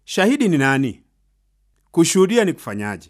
Shahidi ni nani? Kushuhudia ni kufanyaje?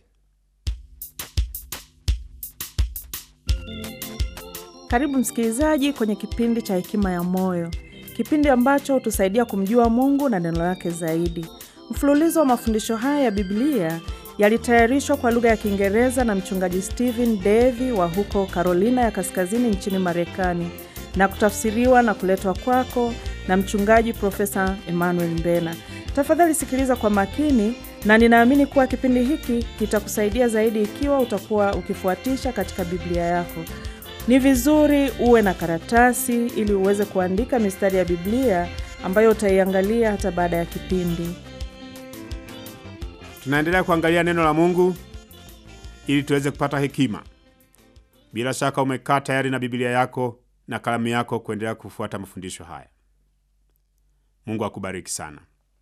Karibu msikilizaji kwenye kipindi cha Hekima ya Moyo, kipindi ambacho hutusaidia kumjua Mungu na neno lake zaidi. Mfululizo wa mafundisho haya ya Biblia yalitayarishwa kwa lugha ya Kiingereza na mchungaji Stephen Davy wa huko Carolina ya Kaskazini nchini Marekani na kutafsiriwa na kuletwa kwako na mchungaji Profesa Emmanuel Mbena. Tafadhali sikiliza kwa makini, na ninaamini kuwa kipindi hiki kitakusaidia zaidi ikiwa utakuwa ukifuatisha katika Biblia yako. Ni vizuri uwe na karatasi ili uweze kuandika mistari ya Biblia ambayo utaiangalia hata baada ya kipindi. Tunaendelea kuangalia neno la Mungu ili tuweze kupata hekima. Bila shaka umekaa tayari na Biblia yako na kalamu yako kuendelea kufuata mafundisho haya. Mungu akubariki sana.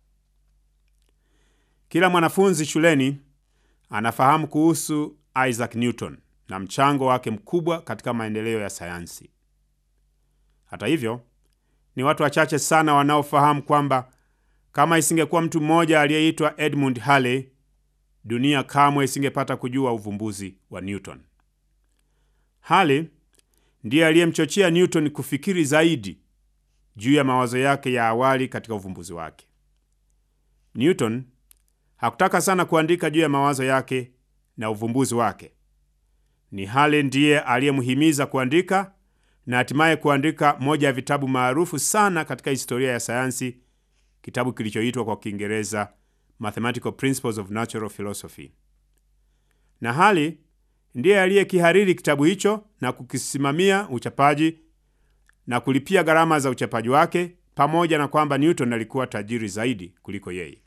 Kila mwanafunzi shuleni anafahamu kuhusu Isaac Newton na mchango wake mkubwa katika maendeleo ya sayansi. Hata hivyo, ni watu wachache sana wanaofahamu kwamba kama isingekuwa mtu mmoja aliyeitwa Edmund Halley, dunia kamwe isingepata kujua uvumbuzi wa Newton. Halley ndiye aliyemchochea Newton kufikiri zaidi juu ya mawazo yake ya awali katika uvumbuzi wake. Newton hakutaka sana kuandika juu ya mawazo yake na uvumbuzi wake. Ni Halley ndiye aliyemhimiza kuandika na hatimaye kuandika moja ya vitabu maarufu sana katika historia ya sayansi, kitabu kilichoitwa kwa Kiingereza Mathematical Principles of Natural Philosophy. Na Halley ndiye aliyekihariri kitabu hicho na kukisimamia uchapaji na kulipia gharama za uchapaji wake, pamoja na kwamba Newton alikuwa tajiri zaidi kuliko yeye.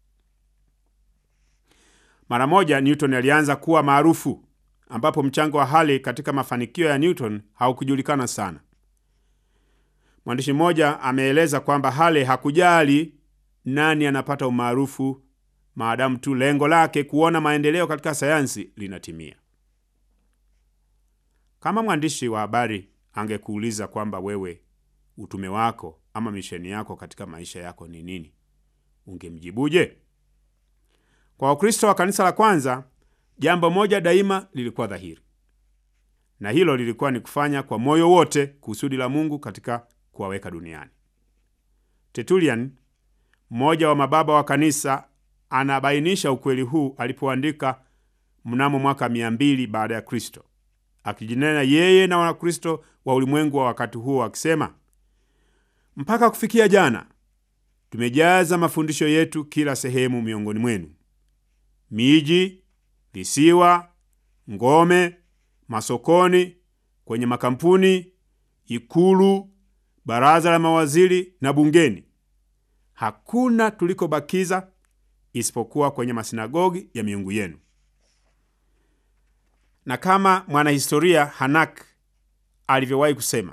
Mara moja Newton alianza kuwa maarufu, ambapo mchango wa Halley katika mafanikio ya Newton haukujulikana sana. Mwandishi mmoja ameeleza kwamba Halley hakujali nani anapata umaarufu, maadamu tu lengo lake kuona maendeleo katika sayansi linatimia. Kama mwandishi wa habari angekuuliza kwamba wewe utume wako ama misheni yako katika maisha yako ni nini, ungemjibuje? Kwa Wakristo wa kanisa la kwanza, jambo moja daima lilikuwa dhahiri, na hilo lilikuwa ni kufanya kwa moyo wote kusudi la Mungu katika kuwaweka duniani. Tertullian, mmoja wa mababa wa kanisa, anabainisha ukweli huu alipoandika mnamo mwaka mia mbili baada ya Kristo, akijinena yeye na Wakristo wa ulimwengu wa wakati huo akisema, mpaka kufikia jana tumejaza mafundisho yetu kila sehemu miongoni mwenu, miji, visiwa, ngome, masokoni, kwenye makampuni, ikulu, baraza la mawaziri na bungeni. Hakuna tulikobakiza isipokuwa kwenye masinagogi ya miungu yenu. Na kama mwanahistoria Hanak alivyowahi kusema,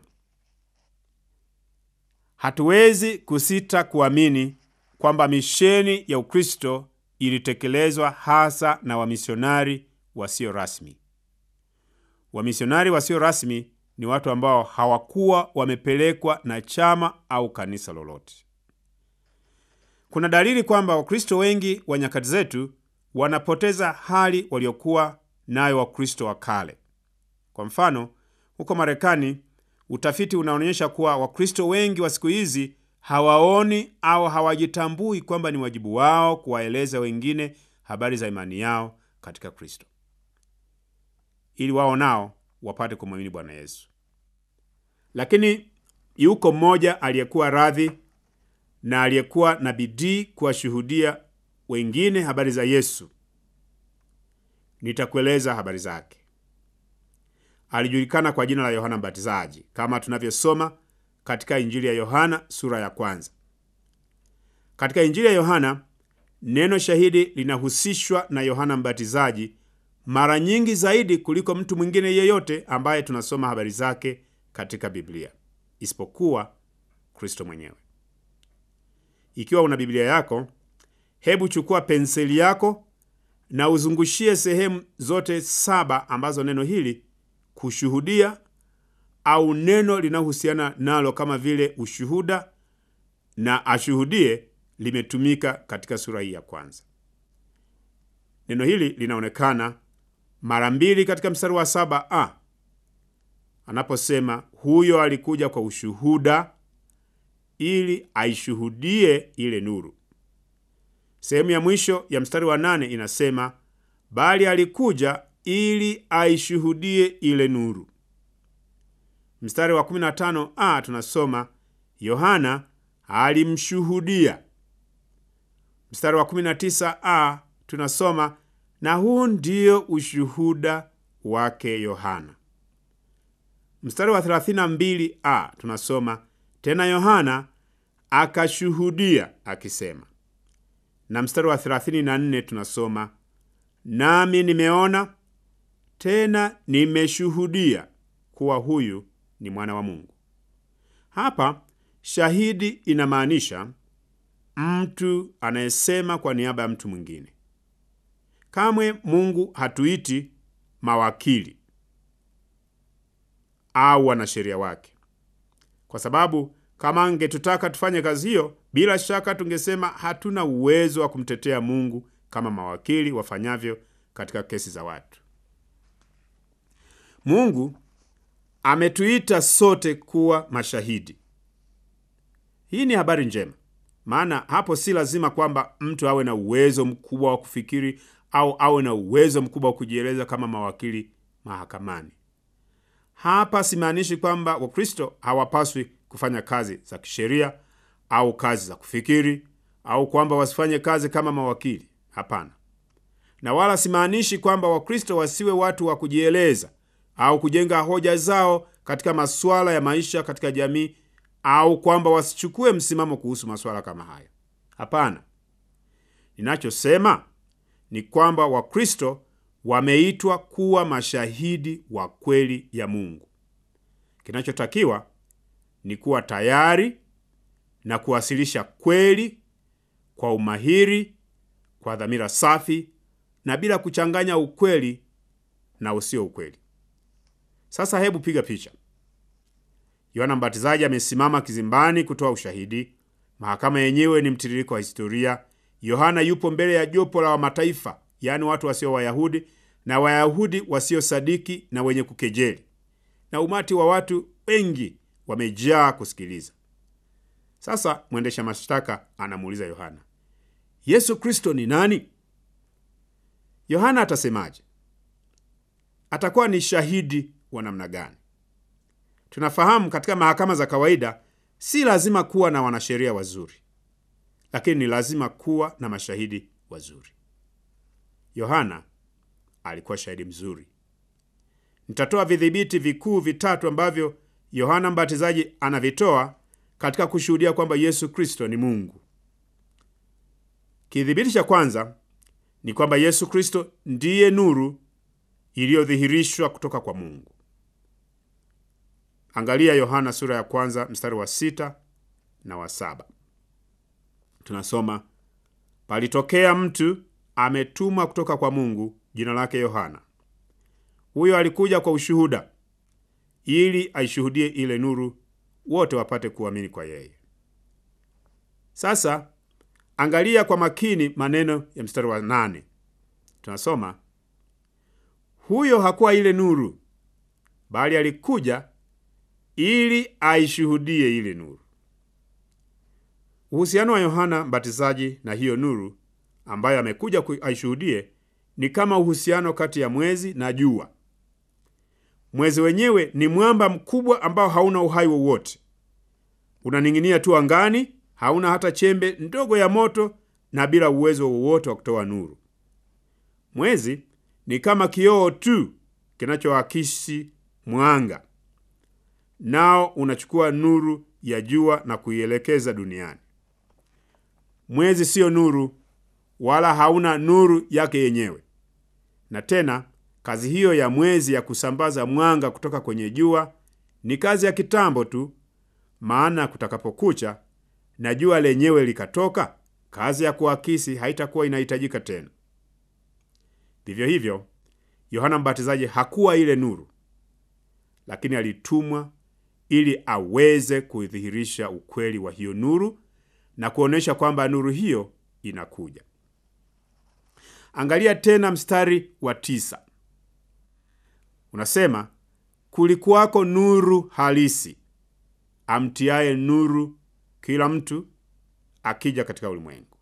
hatuwezi kusita kuamini kwamba misheni ya Ukristo ilitekelezwa hasa na wamisionari wasio rasmi. Wamisionari wasio rasmi ni watu ambao hawakuwa wamepelekwa na chama au kanisa lolote. Kuna dalili kwamba Wakristo wengi wa nyakati zetu wanapoteza hali waliokuwa nayo Wakristo wa kale. Kwa mfano, huko Marekani, utafiti unaonyesha kuwa Wakristo wengi wa siku hizi hawaoni au hawajitambui kwamba ni wajibu wao kuwaeleza wengine habari za imani yao katika Kristo ili wao nao wapate kumwamini Bwana Yesu. Lakini yuko mmoja aliyekuwa radhi na aliyekuwa na bidii kuwashuhudia wengine habari za Yesu. Nitakueleza habari zake. Alijulikana kwa jina la Yohana Mbatizaji, kama tunavyosoma katika Injili ya Yohana sura ya kwanza. Katika Injili ya Yohana neno shahidi linahusishwa na Yohana Mbatizaji mara nyingi zaidi kuliko mtu mwingine yeyote ambaye tunasoma habari zake katika Biblia isipokuwa Kristo mwenyewe. Ikiwa una Biblia yako, hebu chukua penseli yako na uzungushie sehemu zote saba ambazo neno hili kushuhudia au neno linalohusiana nalo kama vile ushuhuda na ashuhudie limetumika katika sura hii ya kwanza. Neno hili linaonekana mara mbili katika mstari wa saba a anaposema huyo alikuja kwa ushuhuda ili aishuhudie ile nuru. Sehemu ya mwisho ya mstari wa nane inasema bali alikuja ili aishuhudie ile nuru. Mstari wa 15a tunasoma Yohana alimshuhudia. Mstari wa 19a tunasoma na huu ndio ushuhuda wake Yohana. Mstari wa 32a tunasoma tena Yohana akashuhudia akisema, na mstari wa 34 tunasoma nami nimeona tena nimeshuhudia kuwa huyu ni mwana wa Mungu. Hapa shahidi inamaanisha mtu anayesema kwa niaba ya mtu mwingine. Kamwe Mungu hatuiti mawakili au wanasheria wake, kwa sababu kama angetutaka tufanye kazi hiyo, bila shaka tungesema hatuna uwezo wa kumtetea Mungu kama mawakili wafanyavyo katika kesi za watu. Mungu ametuita sote kuwa mashahidi. Hii ni habari njema, maana hapo si lazima kwamba mtu awe na uwezo mkubwa wa kufikiri au awe na uwezo mkubwa wa kujieleza kama mawakili mahakamani. Hapa simaanishi kwamba Wakristo hawapaswi kufanya kazi za kisheria au kazi za kufikiri au kwamba wasifanye kazi kama mawakili. Hapana, na wala simaanishi kwamba Wakristo wasiwe watu wa kujieleza au kujenga hoja zao katika masuala ya maisha katika jamii au kwamba wasichukue msimamo kuhusu masuala kama haya. Hapana, ninachosema ni kwamba Wakristo wameitwa kuwa mashahidi wa kweli ya Mungu. Kinachotakiwa ni kuwa tayari na kuwasilisha kweli kwa umahiri, kwa dhamira safi na bila kuchanganya ukweli na usio ukweli. Sasa hebu piga picha. Yohana Mbatizaji amesimama kizimbani kutoa ushahidi. Mahakama yenyewe ni mtiririko wa historia. Yohana yupo mbele ya jopo la mataifa, yaani watu wasio Wayahudi na Wayahudi wasiosadiki na wenye kukejeli, na umati wa watu wengi wamejaa kusikiliza. Sasa mwendesha mashtaka anamuuliza Yohana, Yesu Kristo ni nani? Yohana atasemaje? Atakuwa ni shahidi wa namna gani? Tunafahamu katika mahakama za kawaida si lazima kuwa na wanasheria wazuri, lakini ni lazima kuwa na mashahidi wazuri. Yohana alikuwa shahidi mzuri. Nitatoa vidhibiti vikuu vitatu ambavyo Yohana Mbatizaji anavitoa katika kushuhudia kwamba Yesu Kristo ni Mungu. Kidhibiti cha kwanza ni kwamba Yesu Kristo ndiye nuru iliyodhihirishwa kutoka kwa Mungu. Angalia Yohana sura ya kwanza mstari wa sita na wa saba. Tunasoma, palitokea mtu ametumwa kutoka kwa Mungu, jina lake Yohana. Huyo alikuja kwa ushuhuda, ili aishuhudie ile nuru, wote wapate kuamini kwa yeye. Sasa angalia kwa makini maneno ya mstari wa nane. Tunasoma, huyo hakuwa ile nuru, bali alikuja ili aishuhudie ile nuru. Uhusiano wa Yohana Mbatizaji na hiyo nuru ambayo amekuja aishuhudie ni kama uhusiano kati ya mwezi na jua. Mwezi wenyewe ni mwamba mkubwa ambao hauna uhai wowote, unaning'inia tu angani, hauna hata chembe ndogo ya moto na bila uwezo wowote wa kutoa nuru. Mwezi ni kama kioo tu kinachoakisi mwanga, nao unachukua nuru ya jua na kuielekeza duniani. Mwezi siyo nuru wala hauna nuru yake yenyewe. Na tena kazi hiyo ya mwezi ya kusambaza mwanga kutoka kwenye jua ni kazi ya kitambo tu, maana kutakapokucha na jua lenyewe likatoka, kazi ya kuakisi haitakuwa inahitajika tena. Vivyo hivyo, Yohana Mbatizaji hakuwa ile nuru, lakini alitumwa ili aweze kudhihirisha ukweli wa hiyo nuru na kuonyesha kwamba nuru hiyo inakuja. Angalia tena mstari wa tisa, unasema kulikuwako nuru halisi amtiaye nuru kila mtu akija katika ulimwengu.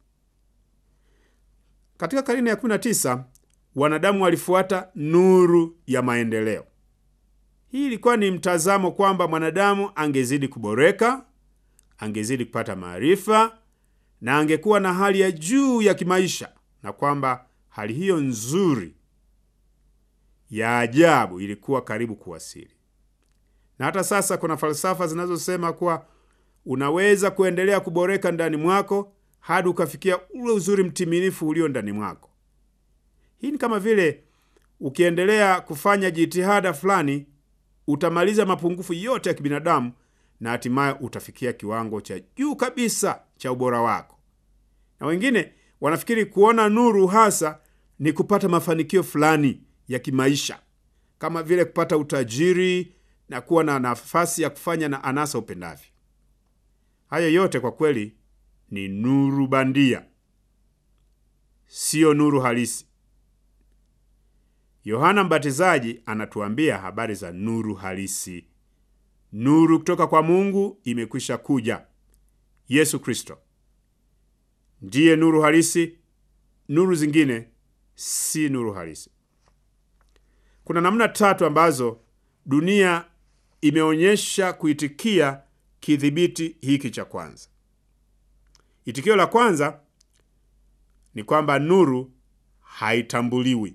Katika karne ya 19 wanadamu walifuata nuru ya maendeleo. Hii ilikuwa ni mtazamo kwamba mwanadamu angezidi kuboreka, angezidi kupata maarifa na angekuwa na hali ya juu ya kimaisha, na kwamba hali hiyo nzuri ya ajabu ilikuwa karibu kuwasili. Na hata sasa kuna falsafa zinazosema kuwa unaweza kuendelea kuboreka ndani mwako hadi ukafikia ule uzuri mtimilifu ulio ndani mwako. Hii ni kama vile ukiendelea kufanya jitihada fulani utamaliza mapungufu yote ya kibinadamu na hatimaye utafikia kiwango cha juu kabisa cha ubora wako. Na wengine wanafikiri kuona nuru hasa ni kupata mafanikio fulani ya kimaisha, kama vile kupata utajiri na kuwa na nafasi ya kufanya na anasa upendavyo. Hayo yote kwa kweli ni nuru bandia, siyo nuru halisi. Yohana Mbatizaji anatuambia habari za nuru halisi. Nuru kutoka kwa Mungu imekwisha kuja. Yesu Kristo ndiye nuru halisi. Nuru zingine si nuru halisi. Kuna namna tatu ambazo dunia imeonyesha kuitikia kidhibiti hiki cha kwanza. Itikio la kwanza ni kwamba nuru haitambuliwi.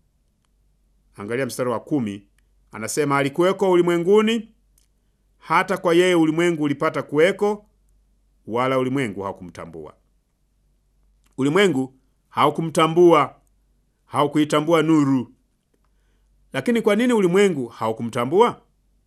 Angalia mstari wa kumi, anasema alikuweko ulimwenguni, hata kwa yeye ulimwengu ulipata kuweko, wala ulimwengu haukumtambua. Ulimwengu haukumtambua, haukuitambua nuru. Lakini kwa nini ulimwengu haukumtambua?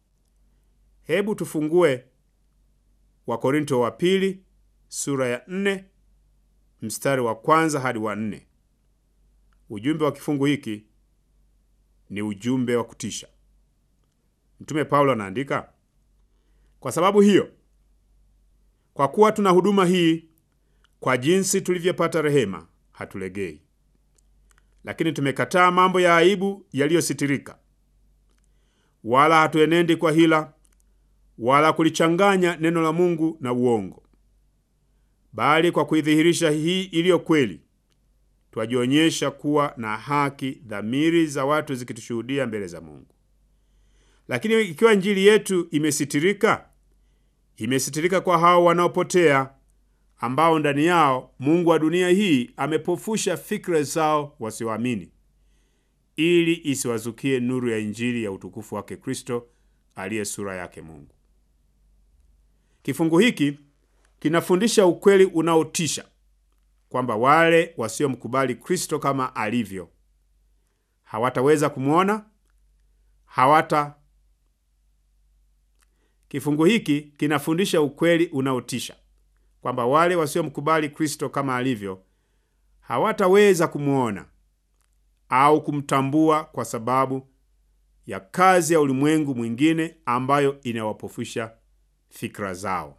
Hebu tufungue Wakorinto wa pili sura ya nne mstari wa kwanza hadi wa nne. Ujumbe wa kifungu hiki ni ujumbe wa kutisha. Mtume Paulo anaandika, kwa sababu hiyo, kwa kuwa tuna huduma hii, kwa jinsi tulivyopata rehema, hatulegei, lakini tumekataa mambo ya aibu yaliyositirika, wala hatuenendi kwa hila wala kulichanganya neno la Mungu na uongo, bali kwa kuidhihirisha hii iliyo kweli, twajionyesha kuwa na haki, dhamiri za watu zikitushuhudia mbele za Mungu. Lakini ikiwa injili yetu imesitirika, imesitirika kwa hao wanaopotea, ambao ndani yao mungu wa dunia hii amepofusha fikra zao wasioamini, ili isiwazukie nuru ya injili ya utukufu wake Kristo aliye sura yake Mungu. Kifungu hiki kinafundisha ukweli unaotisha kwamba wale wasiomkubali Kristo kama alivyo hawataweza kumwona hawata. Kifungu hiki kinafundisha ukweli unaotisha kwamba wale wasiomkubali Kristo kama alivyo hawataweza kumwona au kumtambua kwa sababu ya kazi ya ulimwengu mwingine ambayo inawapofusha fikra zao.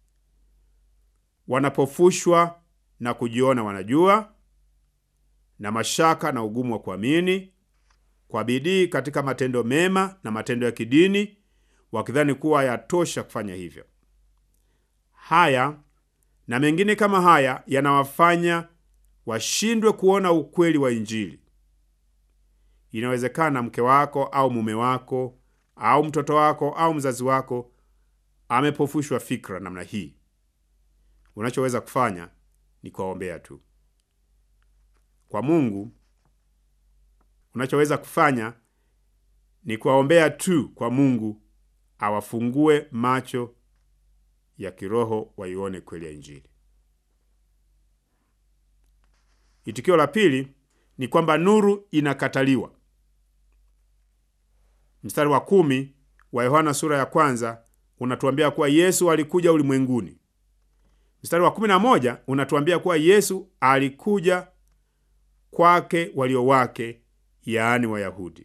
Wanapofushwa na kujiona wanajua, na mashaka na ugumu wa kuamini, kwa bidii katika matendo mema na matendo ya kidini, wakidhani kuwa yatosha kufanya hivyo. Haya na mengine kama haya yanawafanya washindwe kuona ukweli wa Injili. Inawezekana mke wako au mume wako au mtoto wako au mzazi wako amepofushwa fikra namna hii. Unachoweza kufanya ni kuwaombea tu. Kwa Mungu, unachoweza kufanya ni kuwaombea tu kwa Mungu awafungue macho ya kiroho waione kweli ya Injili. Itikio la pili ni kwamba nuru inakataliwa. Mstari wa kumi wa Yohana sura ya kwanza unatuambia kuwa Yesu alikuja ulimwenguni. Mstari wa kumi na moja unatuambia kuwa Yesu alikuja kwake walio wake, yaani Wayahudi.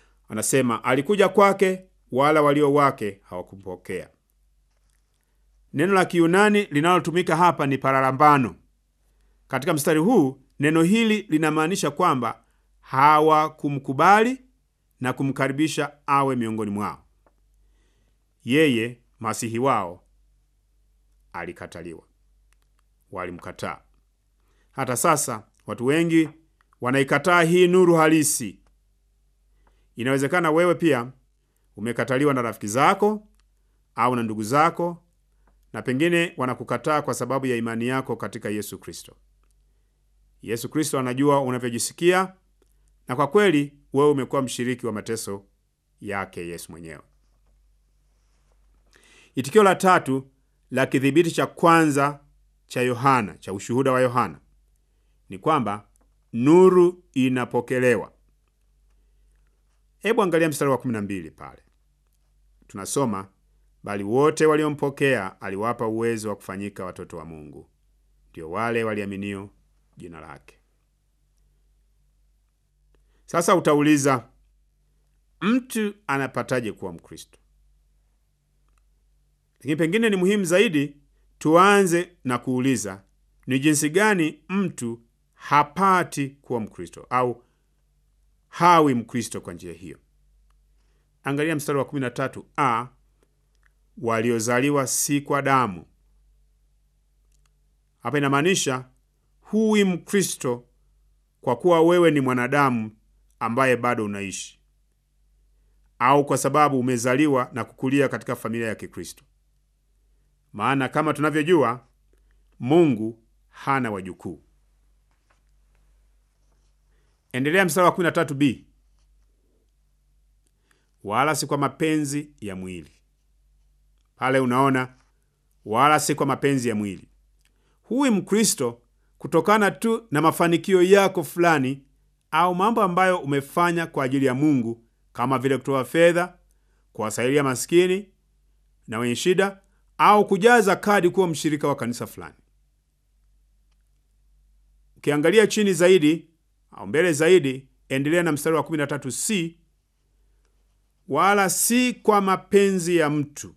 Anasema alikuja kwake, wala walio wake hawakumpokea. Neno la Kiyunani linalotumika hapa ni paralambano. Katika mstari huu neno hili linamaanisha kwamba hawakumkubali na kumkaribisha awe miongoni mwao. Yeye masihi wao alikataliwa, walimkataa. Hata sasa watu wengi wanaikataa hii nuru halisi. Inawezekana wewe pia umekataliwa na rafiki zako au na ndugu zako, na pengine wanakukataa kwa sababu ya imani yako katika Yesu Kristo. Yesu Kristo anajua unavyojisikia, na kwa kweli wewe umekuwa mshiriki wa mateso yake Yesu mwenyewe. Itikio la tatu la kidhibiti cha kwanza cha Yohana, cha ushuhuda wa Yohana ni kwamba nuru inapokelewa. Hebu angalia mstari wa 12 pale, tunasoma bali wote waliompokea aliwapa uwezo wa kufanyika watoto wa Mungu, ndio wale waliaminio jina lake. Sasa utauliza, mtu anapataje kuwa Mkristo? Lakini pengine ni muhimu zaidi tuanze na kuuliza ni jinsi gani mtu hapati kuwa Mkristo au hawi Mkristo kwa njia hiyo. Angalia mstari wa 13 a waliozaliwa si kwa damu. Hapa inamaanisha huwi Mkristo kwa kuwa wewe ni mwanadamu ambaye bado unaishi, au kwa sababu umezaliwa na kukulia katika familia ya Kikristo. Maana kama tunavyojua, Mungu hana wajukuu. Endelea mstari wa 13b, wala si kwa mapenzi ya mwili. Pale unaona, wala si kwa mapenzi ya mwili. Huwi Mkristo kutokana tu na mafanikio yako fulani au mambo ambayo umefanya kwa ajili ya Mungu, kama vile kutoa fedha, kuwasaidia maskini na wenye shida, au kujaza kadi kuwa mshirika wa kanisa fulani. Ukiangalia chini zaidi au mbele zaidi, endelea na mstari wa 13c, wala si kwa mapenzi ya mtu.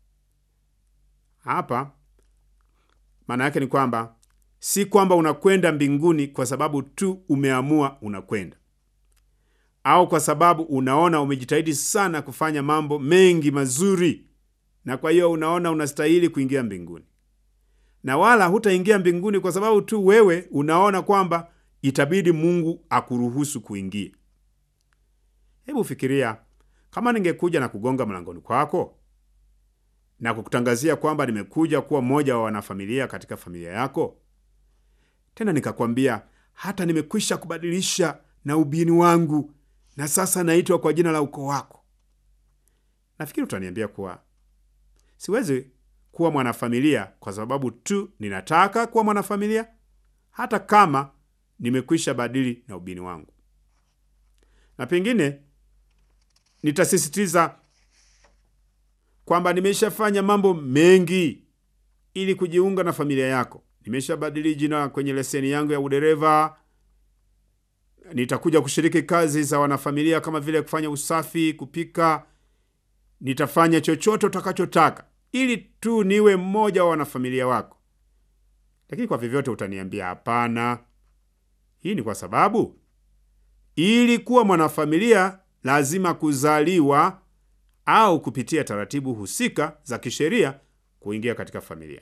Hapa maana yake ni kwamba si kwamba unakwenda mbinguni kwa sababu tu umeamua unakwenda, au kwa sababu unaona umejitahidi sana kufanya mambo mengi mazuri, na kwa hiyo unaona unastahili kuingia mbinguni, na wala hutaingia mbinguni kwa sababu tu wewe unaona kwamba itabidi Mungu akuruhusu kuingia. Hebu fikiria kama ningekuja na kugonga mlangoni kwako na kukutangazia kwamba nimekuja kuwa mmoja wa wanafamilia katika familia yako, tena nikakwambia hata nimekwisha kubadilisha na ubini wangu na sasa naitwa kwa jina la ukoo wako. Nafikiri utaniambia kuwa siwezi kuwa mwanafamilia kwa sababu tu ninataka kuwa mwanafamilia, hata kama nimekwisha badili na ubini wangu, na pengine nitasisitiza kwamba nimeshafanya mambo mengi ili kujiunga na familia yako. Nimeshabadili jina kwenye leseni yangu ya udereva. Nitakuja kushiriki kazi za wanafamilia kama vile kufanya usafi, kupika. Nitafanya chochote utakachotaka ili tu niwe mmoja wa wanafamilia wako. Lakini kwa vyovyote utaniambia hapana. Hii ni kwa sababu ili kuwa mwanafamilia lazima kuzaliwa au kupitia taratibu husika za kisheria kuingia katika familia.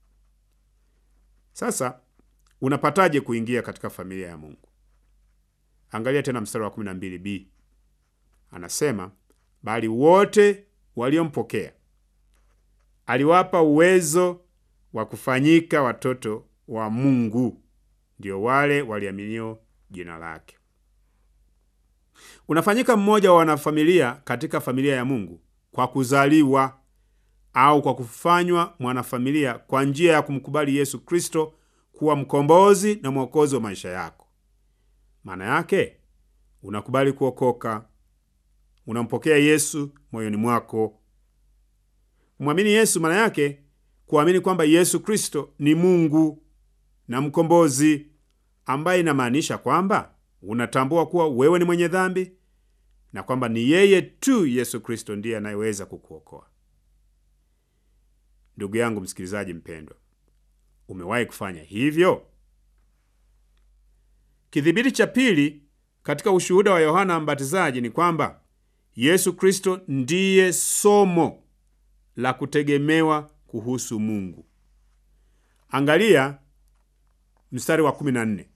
Sasa unapataje kuingia katika familia ya Mungu? Angalia tena mstari wa 12b, anasema bali wote waliompokea aliwapa uwezo wa kufanyika watoto wa Mungu, ndio wale waliaminio jina lake. Unafanyika mmoja wa wanafamilia katika familia ya Mungu kwa kuzaliwa au kwa kufanywa mwanafamilia kwa njia ya kumkubali Yesu Kristo kuwa mkombozi na mwokozi wa maisha yako. Maana yake unakubali kuokoka, unampokea Yesu moyoni mwako. Kumwamini Yesu maana yake kuamini kwamba Yesu Kristo ni Mungu na mkombozi, ambaye inamaanisha kwamba unatambua kuwa wewe ni mwenye dhambi na kwamba ni yeye tu Yesu Kristo ndiye anayeweza kukuokoa. Ndugu yangu msikilizaji mpendwa, umewahi kufanya hivyo? Kidhibiti cha pili katika ushuhuda wa Yohana Mbatizaji ni kwamba Yesu Kristo ndiye somo la kutegemewa kuhusu Mungu. Angalia mstari wa 14,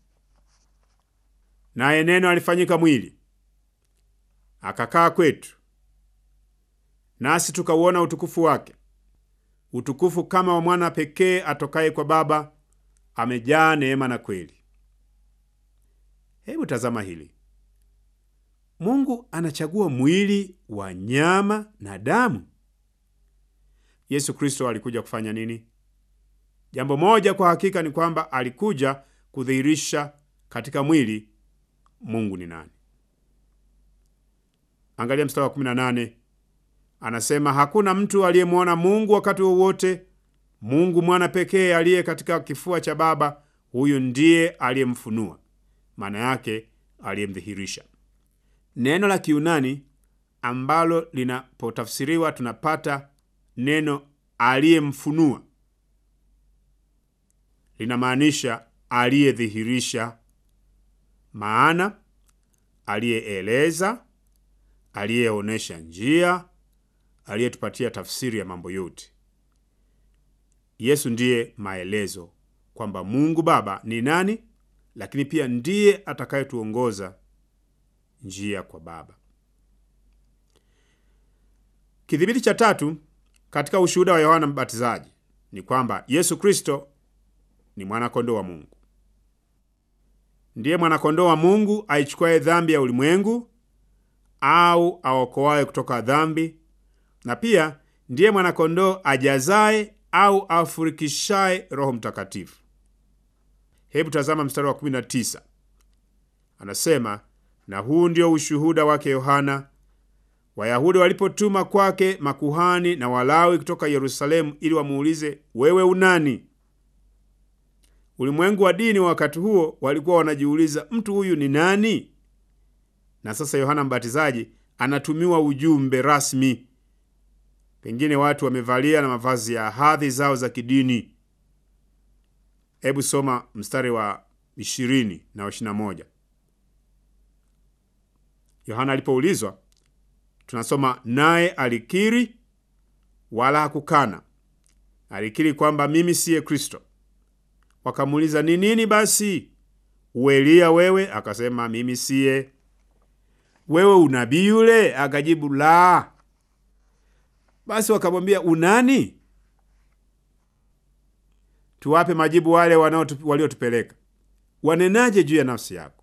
naye neno alifanyika mwili akakaa kwetu, nasi tukauona utukufu wake, utukufu kama wa mwana pekee atokaye kwa Baba, amejaa neema na kweli. Hebu tazama hili. Mungu anachagua mwili wa nyama na damu. Yesu Kristo alikuja kufanya nini? Jambo moja kwa hakika ni kwamba alikuja kudhihirisha katika mwili Mungu ni nani. Angalia mstari wa 18, anasema hakuna mtu aliyemwona Mungu wakati wowote. Mungu mwana pekee aliye katika kifua cha Baba, huyu ndiye aliyemfunua, maana yake aliyemdhihirisha. Neno la Kiunani ambalo linapotafsiriwa tunapata neno aliyemfunua linamaanisha aliyedhihirisha, maana aliyeeleza, aliyeonyesha njia, aliyetupatia tafsiri ya mambo yote. Yesu ndiye maelezo kwamba Mungu Baba ni nani, lakini pia ndiye atakayetuongoza njia kwa Baba. Kidhibiti cha tatu katika ushuhuda wa Yohana Mbatizaji ni kwamba Yesu Kristo ni mwanakondoo wa Mungu. Ndiye mwanakondoo wa Mungu aichukuaye dhambi ya ulimwengu au aokoaye kutoka dhambi, na pia ndiye mwanakondoo ajazaye au afurikishaye Roho Mtakatifu. Hebu tazama mstari wa 19, anasema na huu ndio ushuhuda wake Yohana, Wayahudi walipotuma kwake makuhani na Walawi kutoka Yerusalemu ili wamuulize, wewe unani? Ulimwengu wa dini wa wakati huo walikuwa wanajiuliza, mtu huyu ni nani? Na sasa Yohana Mbatizaji anatumiwa ujumbe rasmi. Pengine watu wamevalia na mavazi ya hadhi zao za kidini. Hebu soma mstari wa ishirini na wa ishirini na moja. Yohana alipoulizwa, tunasoma naye alikiri, wala hakukana. Alikiri kwamba mimi siye Kristo. Wakamuuliza, ni nini basi? Uelia wewe? Akasema, mimi siye. Wewe unabii yule? Akajibu, la. Basi wakamwambia, unani? Tuwape majibu wale waliotupeleka. Wanenaje juu ya nafsi yako?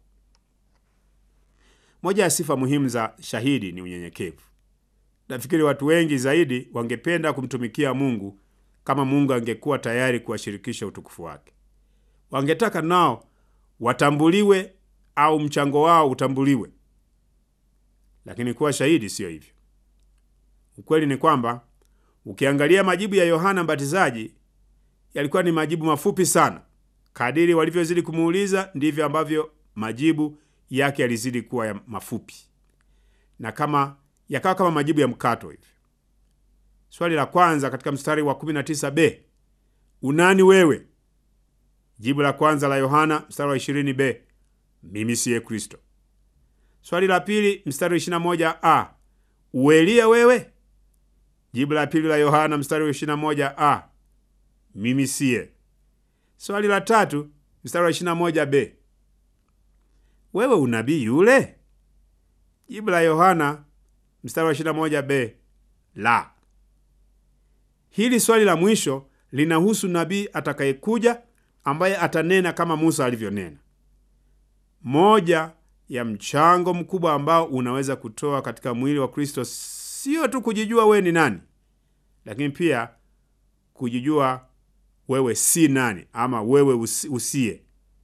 Moja ya sifa muhimu za shahidi ni unyenyekevu. Nafikiri watu wengi zaidi wangependa kumtumikia Mungu kama Mungu angekuwa tayari kuwashirikisha utukufu wake. Wangetaka nao watambuliwe au mchango wao utambuliwe, lakini kuwa shahidi siyo hivyo. Ukweli ni kwamba ukiangalia majibu ya Yohana Mbatizaji yalikuwa ni majibu mafupi sana. Kadiri walivyozidi kumuuliza ndivyo ambavyo majibu yake yalizidi kuwa ya mafupi na kama yakawa kama majibu ya mkato hivi. Swali la kwanza katika mstari wa 19b, unani wewe? Jibu la kwanza la Yohana mstari wa 20b, mimi siye Kristo. Swali la pili mstari wa 21a, uelia wewe? Jibu la pili la Yohana mstari wa 21a, mimi siye. Swali la tatu mstari wa 21b, wewe unabii yule? Jibu la Yohana mstari wa 21b, la. Hili swali la mwisho linahusu nabii atakayekuja ambaye atanena kama Musa alivyonena. Moja ya mchango mkubwa ambao unaweza kutoa katika mwili wa Kristo sio tu kujijua wewe ni nani, lakini pia kujijua wewe si nani ama wewe usi, usiye.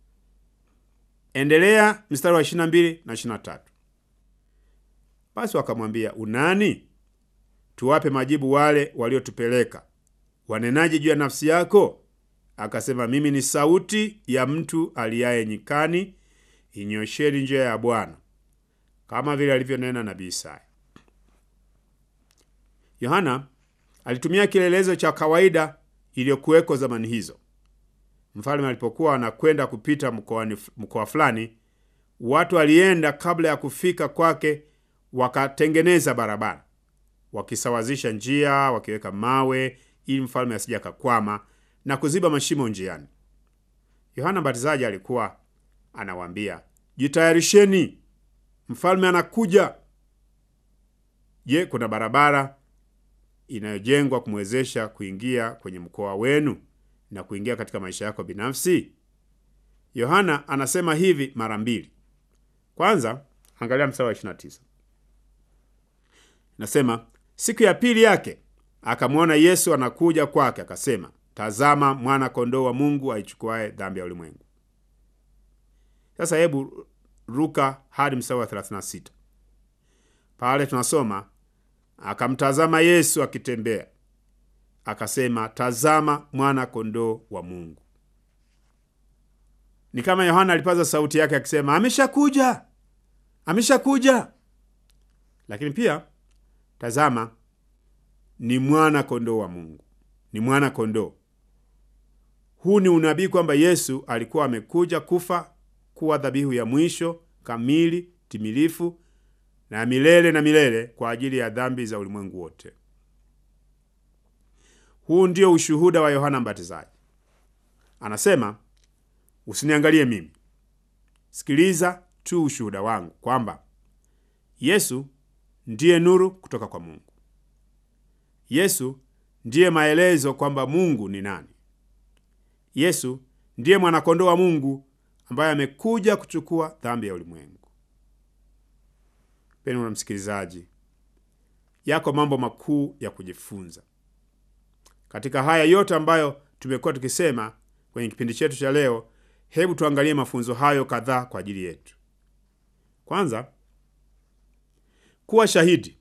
Endelea mstari wa 22 na 23. Basi wakamwambia, unani? Tuwape majibu wale waliotupeleka. Wanenaje juu ya nafsi yako? Akasema, mimi ni sauti ya mtu aliaye nyikani, inyosheni njia ya Bwana, kama vile alivyonena nabii Isaya. Yohana alitumia kielelezo cha kawaida iliyokuweko zamani hizo. Mfalme alipokuwa anakwenda kupita mkoani mkoa fulani, watu walienda kabla ya kufika kwake, wakatengeneza barabara, wakisawazisha njia, wakiweka mawe ili mfalme asije akakwama na kuziba mashimo njiani. Yohana Mbatizaji alikuwa anawaambia, jitayarisheni, mfalme anakuja. Je, kuna barabara inayojengwa kumwezesha kuingia kwenye mkoa wenu na kuingia katika maisha yako binafsi? Yohana anasema hivi mara mbili. Kwanza, angalia mstari wa 29. Nasema, siku ya pili yake akamwona Yesu anakuja kwake, akasema, tazama mwana kondoo wa Mungu aichukuaye dhambi ya ulimwengu. Sasa hebu ruka hadi mstari wa 36. Pale tunasoma akamtazama Yesu akitembea, akasema, tazama mwana kondoo wa Mungu. Ni kama Yohana alipaza sauti yake akisema, ameshakuja, ameshakuja. Lakini pia tazama, ni mwana kondoo wa Mungu, ni mwana kondoo. Huu ni unabii kwamba Yesu alikuwa amekuja kufa kuwa dhabihu ya mwisho kamili, timilifu na milele na milele kwa ajili ya dhambi za ulimwengu wote. Huu ndio ushuhuda wa Yohana Mbatizaji. Anasema, usiniangalie mimi, sikiliza tu ushuhuda wangu kwamba Yesu ndiye nuru kutoka kwa Mungu. Yesu ndiye maelezo kwamba Mungu ni nani. Yesu ndiye mwanakondoo wa Mungu ambaye amekuja kuchukua dhambi ya ulimwengu. Mpendwa msikilizaji, yako mambo makuu ya kujifunza katika haya yote ambayo tumekuwa tukisema kwenye kipindi chetu cha leo. Hebu tuangalie mafunzo hayo kadhaa kwa ajili yetu. Kwanza, kuwa shahidi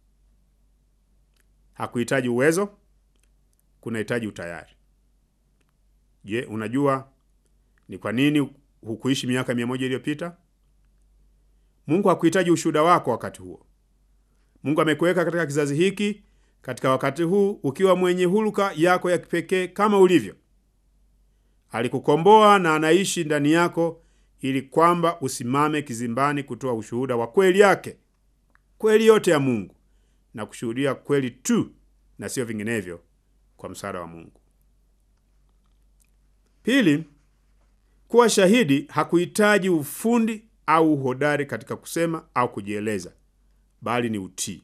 hakuhitaji uwezo, kunahitaji utayari. Je, unajua ni kwa nini hukuishi miaka mia moja iliyopita? Mungu hakuhitaji ushuhuda wako wakati huo. Mungu amekuweka katika kizazi hiki, katika wakati huu, ukiwa mwenye huluka yako ya kipekee kama ulivyo. Alikukomboa na anaishi ndani yako, ili kwamba usimame kizimbani kutoa ushuhuda wa kweli yake, kweli yote ya Mungu, na kushuhudia kweli tu na sio vinginevyo, kwa msaada wa Mungu. Pili, kuwa shahidi hakuhitaji ufundi au uhodari katika kusema au kujieleza, bali ni utii.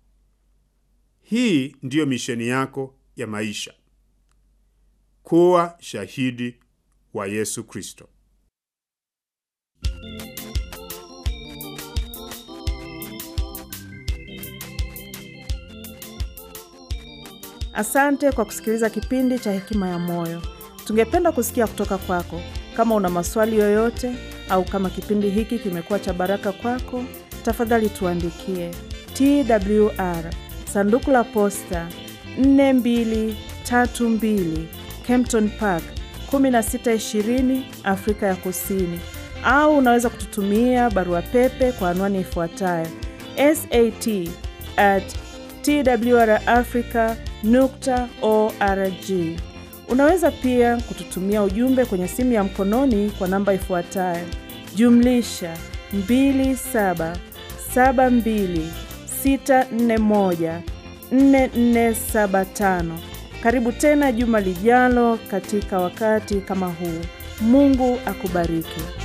Hii ndiyo misheni yako ya maisha, kuwa shahidi wa Yesu Kristo. Asante kwa kusikiliza kipindi cha Hekima ya Moyo. Tungependa kusikia kutoka kwako. Kama una maswali yoyote au kama kipindi hiki kimekuwa cha baraka kwako, tafadhali tuandikie TWR sanduku la posta 4232 Kempton Park 1620 Afrika ya Kusini, au unaweza kututumia barua pepe kwa anwani ifuatayo sat at twrafrica nukta org. Unaweza pia kututumia ujumbe kwenye simu ya mkononi kwa namba ifuatayo jumlisha 2772641475. Karibu tena juma lijalo katika wakati kama huu. Mungu akubariki.